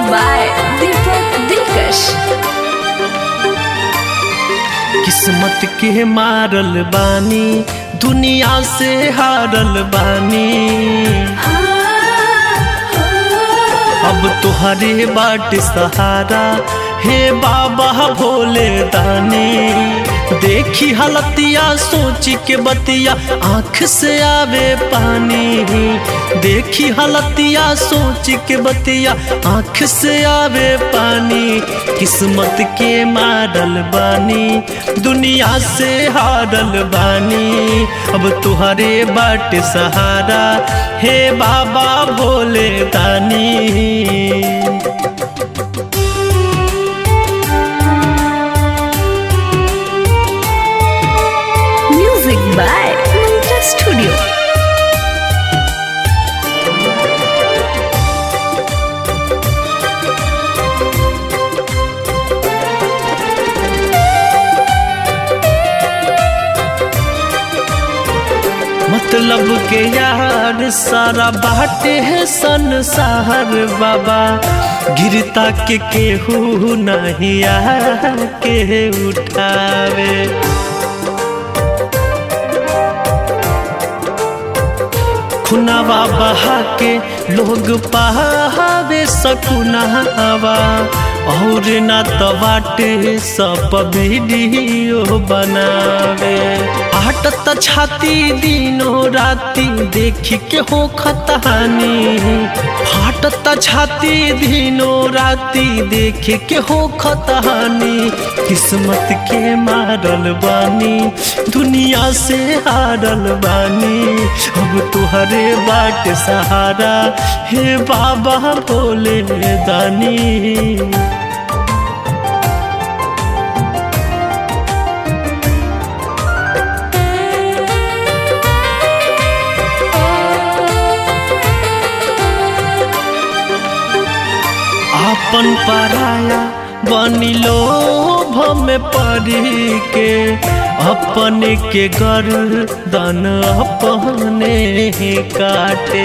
by Deepak Dilkash. किस्मत के मारल बानी दुनिया से हारल बानी अब तुहरे बाट सहारा हे बाबा भोले दानी देखी हलतिया सोच के बतिया आँख से आवे पानी देखी हलतिया सोच के बतिया आँख से आवे पानी किस्मत के मारल बानी दुनिया से हारल बानी अब तुहरे बाट सहारा हे बाबा भोले दानी Music by Mantra Studio. मतलब के यार सारा बाटे है संसार बाबा गिरता के केहू नहीं के उठावे खुनावा बहा के लोग पहावे सकुनावा और ना तो बाटे सब वीडियो बनावे आट त छाती दिनो राती देखी के हो खतहानी फाट त छाती दिनो राती देखे के हो खतहानी किस्मत के मारल बानी दुनिया से हारल बानी अब तुहरे बाट सहारा हे बाबा भोले दानी आपन पराया बनी लोभ में पड़ी के अपने के गर्दन अपने ही काटे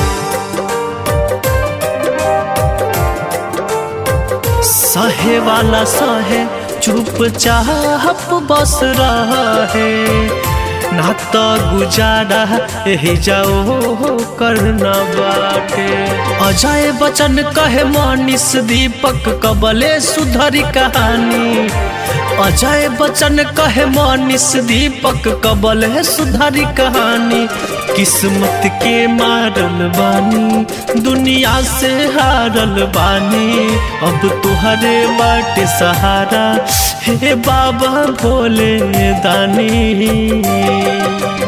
सहे वाला सहे चुपचाप बस रहे ना तो गुजारा यही जाओ करना बाटे अजय बचन कहे मनीष दीपक कबले सुधरी कहानी अजय बचन कहे मनीष दीपक कबले सुधरी कहानी किस्मत के मारल बानी दुनिया से हारल बानी अब तुहरे बाट सहारा हे बाबा भोले दानी